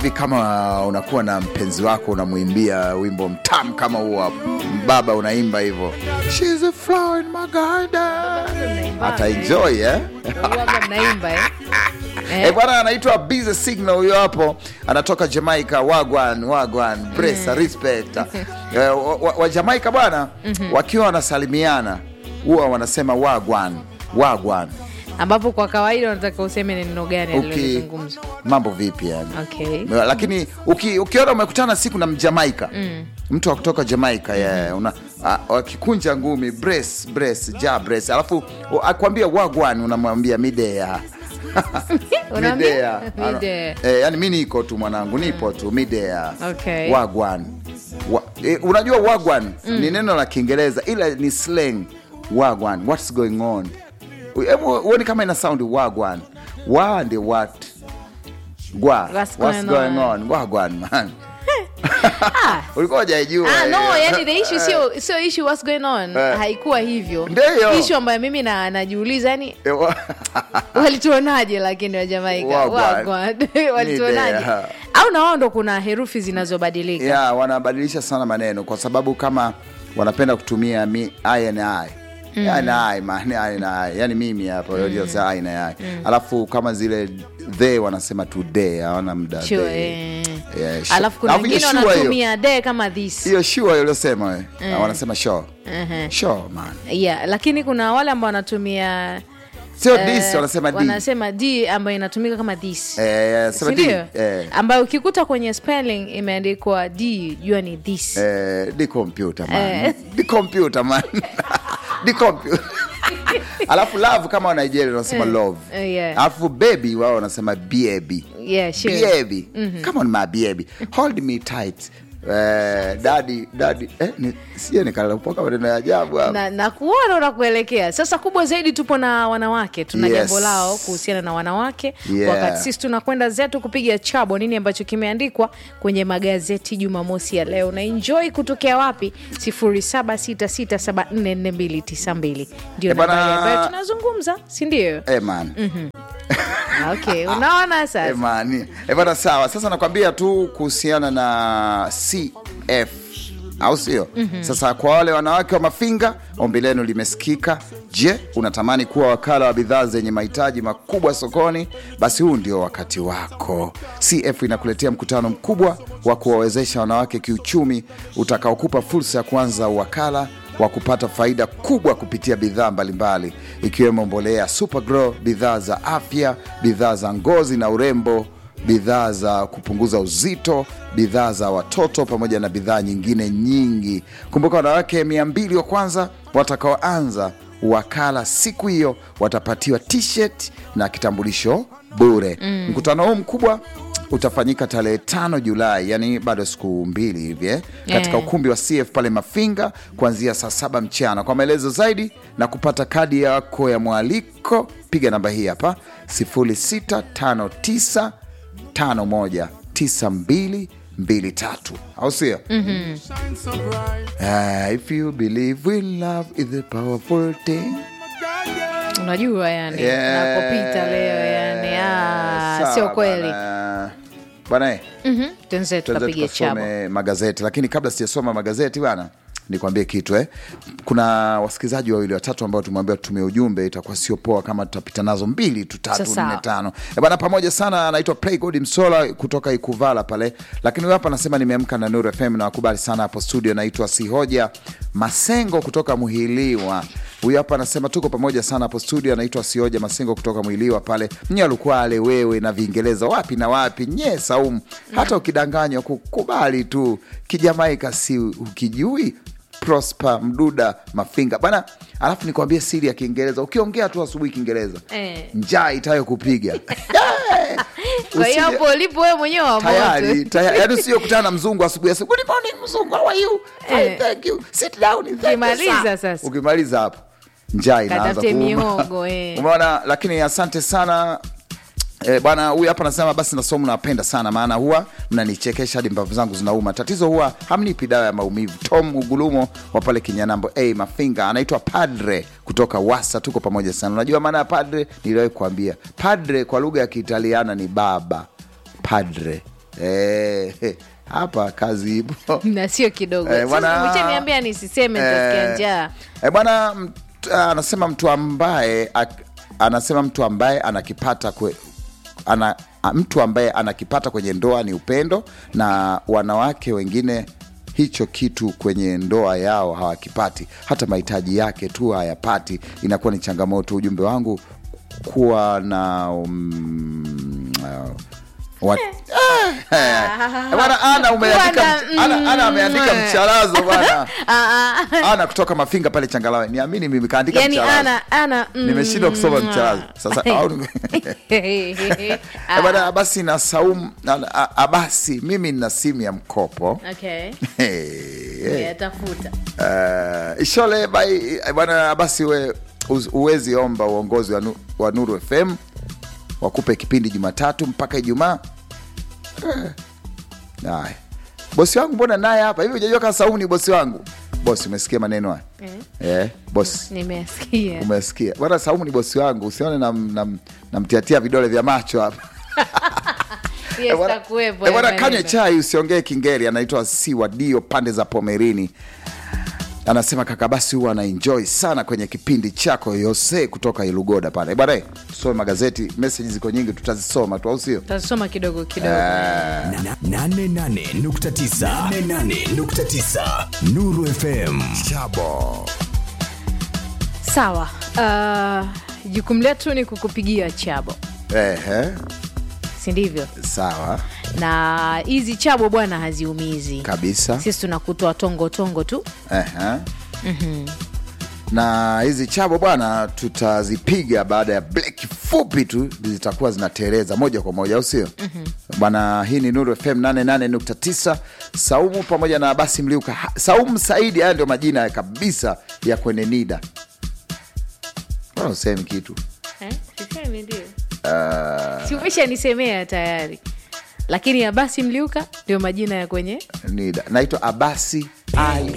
hivi kama unakuwa na mpenzi wako unamwimbia wimbo mtamu kama huo hapo baba unaimba hivyo She's a flower in my garden ataenjoy eh? Huwaga mnaimba eh? Eh, bwana anaitwa Busy Signal huyo hapo, anatoka Jamaica. Wagwan wagwan, presa respect. Eh, wa, wa, wa Jamaica bwana, wakiwa wanasalimiana huwa wanasema wagwan wagwan. ambapo kwa kawaida unataka useme neno gani Uki, alilozungumza mambo vipi yani okay. lakini uki, ukiona umekutana siku na mjamaika mtu wa kutoka Jamaica yeah, una a- wakikunja ngumi brace brace ja brace, alafu u- akwambia wagwan, unamwambia midea Unaambia? midea Ano- Midea. eh, yani mi niko tu mwanangu, nipo tu midea Okay. wagwan wa, eh, unajua wagwan ni neno la Kiingereza ila ni slang wagwan, what's going on. Hebu uone kama ina sound wagwan, wa ndi what gwa What's what's going going on? on wagwan man ulikuwa hujaijua Ah, no, eh. yani the issue sio sio issue what's going on Eh. haikuwa hivyo Ndiyo. issue ambayo mimi na najiuliza yani Eh, wa- walituonaje lakini wa Jamaika Wagwan. Wagwan. walituonaje Nidea. au na wao ndo kuna herufi zinazobadilika ya wanabadilisha sana maneno kwa sababu kama wanapenda kutumia mi, I and I Yani I, man, I and I. yani mimi hapa mm. I and I. alafu kama zile they wanasema today hawana muda Sure, they. eh. Yeah, sure. alafu kuna Alafu hiyo wengine sure hiyo. wanatumia de kama this hiyo sure uliosema we wanasema sure Mhm. sure man yeah, lakini kuna wale ambao wanatumia sio eh, this wanasema d wanasema d ambayo inatumika kama this eh, sema d sindio eh, ambayo ukikuta kwenye spelling imeandikwa d jua ni this eh, di computer man Eh. di computer man di computer alafu love kama wa Nigeria wanasema love eh, yeah. alafu baby wao wanasema baby yeah, sure. baby come on my baby hold me tight eh, daddy daddy eh, ni, sije nikalapoka maneno ya ajabu hapa na, na kuona unakuelekea sasa kubwa zaidi tupo na wanawake tuna Yes. jambo lao kuhusiana na wanawake Yeah. wakati sisi tunakwenda zetu kupiga chabo nini ambacho kimeandikwa kwenye magazeti jumamosi ya leo na enjoy kutokea wapi 0766744292 ndio Eh, bana- nambari ambayo tunazungumza sindio eh, man okay unaona Eh, sasa man. Eh, bana sawa sasa nakwambia tu kuhusiana na cf au sio sasa kwa wale wanawake wa mafinga ombi lenu limesikika je unatamani kuwa wakala wa bidhaa zenye mahitaji makubwa sokoni basi huu ndio wakati wako cf inakuletea mkutano mkubwa wa kuwawezesha wanawake kiuchumi utakaokupa fursa ya kuanza uwakala wa kupata faida kubwa kupitia bidhaa mbalimbali ikiwemo mbolea supergrow bidhaa za afya bidhaa za ngozi na urembo bidhaa za kupunguza uzito bidhaa za watoto pamoja na bidhaa nyingine nyingi kumbuka wanawake mia mbili wa kwanza watakaoanza wakala siku hiyo watapatiwa t-shirt na kitambulisho bure mm. mkutano huu mkubwa utafanyika tarehe tano julai yani bado siku mbili hivi eh, katika Eh. ukumbi wa cf pale mafinga kuanzia saa saba mchana kwa maelezo zaidi na kupata kadi yako ya mwaliko piga namba hii hapa 0659 519223 au sio Ah, if you believe in love is a powerful thing unajua yani Yeah. nakopita leo yani ah, Sawa sio kweli bana. bana eh, Mhm, tuanze tuanze tukapiga chabo tukasome magazeti lakini kabla sijasoma magazeti bana nikwambie kitu eh. kuna wasikilizaji wawili watatu ambao tumewambia tutumie ujumbe itakuwa sio poa kama tutapita nazo mbili tu tatu Sasa. nne tano Eh, bana pamoja sana anaitwa playgod msola kutoka ikuvala pale lakini huyu hapa anasema nimeamka na nuru fm na wakubali sana hapo studio naitwa sihoja masengo kutoka muhiliwa huyu hapa anasema tuko pamoja sana hapo studio anaitwa sioja masengo kutoka mwiliwa pale nyalukwale wewe na viingereza wapi na wapi nye saumu hata ukidanganywa kukubali tu kijamaika si ukijui prosper mduda mafinga bana alafu nikwambie siri ya kiingereza ukiongea tu asubuhi kiingereza Eh. njaa itayo kupiga kwa hiyo hapo ulipo wewe mwenyewe wa tayari moto tayari yani sio kutana na mzungu asubuhi asubuhi good morning mzungu how are you Fine, Eh. thank you sit down thank you, Ukimaliza sir." sasa. ukimaliza hapo njaa inaanza Katafute kuuma. mihogo, eh. umeona lakini asante sana E, bwana huyu hapa anasema basi nasomu napenda sana maana huwa mnanichekesha hadi mbavu zangu zinauma tatizo huwa hamnipi dawa ya maumivu tom ugulumo wa pale kinyanambo hey, mafinga anaitwa padre kutoka wasa tuko pamoja sana unajua maana ya padre niliwahi kuambia padre kwa lugha ya kiitaliana ni baba padre Eh, hapa kazi ipo na sio kidogo Eh, bwana- Sasa umeshaniambia nisiseme nitasikia Eh, njaa eh, bwana mt- anasema mtu ambaye ak- anasema mtu ambaye anakipata kwe, ana, a- mtu ambaye anakipata kwenye ndoa ni upendo na wanawake wengine hicho kitu kwenye ndoa yao hawakipati hata mahitaji yake tu hayapati inakuwa ni changamoto ujumbe wangu kuwa na um, uh, wat, Ah, bwana ana umeandika Bwana, mch- ana, ana ameandika mm. mcharazo bwana Ah, ah. ana kutoka mafinga pale changalawe niamini mimi kaandika yani mcharazo ana ana mm, nimeshindwa kusoma mcharazo sasa au- Ah, Eh, bwana abasi na saumu na- a- abasi mimi nina simu ya mkopo okay. Hey, Yeah, tafuta Uh, ishole bai eh, bwana abasi we uz- uwezi omba uongozi wa, nu, wa nuru fm wakupe kipindi jumatatu mpaka ijumaa Eh, haya bosi wangu mbona naye hapa hivi ujajua kama saumu ni bosi wangu bosi umesikia maneno haya eh, bosi nimesikia umesikia bwana saumu ni bosi wangu usione namtiatia na, namtiatia vidole vya macho hapa Yes, Eh, bwana- takuwepo eh, bwana ya kanywe maneno. chai usiongee kingeri anaitwa siwadio pande za pomerini anasema kaka basi huwa anaenjoy sana kwenye kipindi chako yose kutoka ilugoda pale bwana eh, tusome magazeti meseji ziko nyingi tutazisoma tu au sio tasoma kidogo kidogo Na- na- 88.9 88.9 Nuru FM chabo sawa uh, jukumu letu ni kukupigia chabo Ehe, si ndivyo sawa na hizi chabo bwana haziumizi kabisa sisi tunakutoa tongo tongo tu Ehe. na hizi chabo bwana tutazipiga baada ya break fupi tu zitakuwa zinatereza moja kwa moja au sio bwana hii ni nuru fm 88.9 saumu pamoja na basi mliuka Ha- saumu saidi haya ndio majina ya kabisa ya kwenye nida Mbona usemi kitu Eh, sisemi ndio si umeshanisemea tayari lakini abasi mliuka ndio majina ya kwenye nida naitwa abasi ai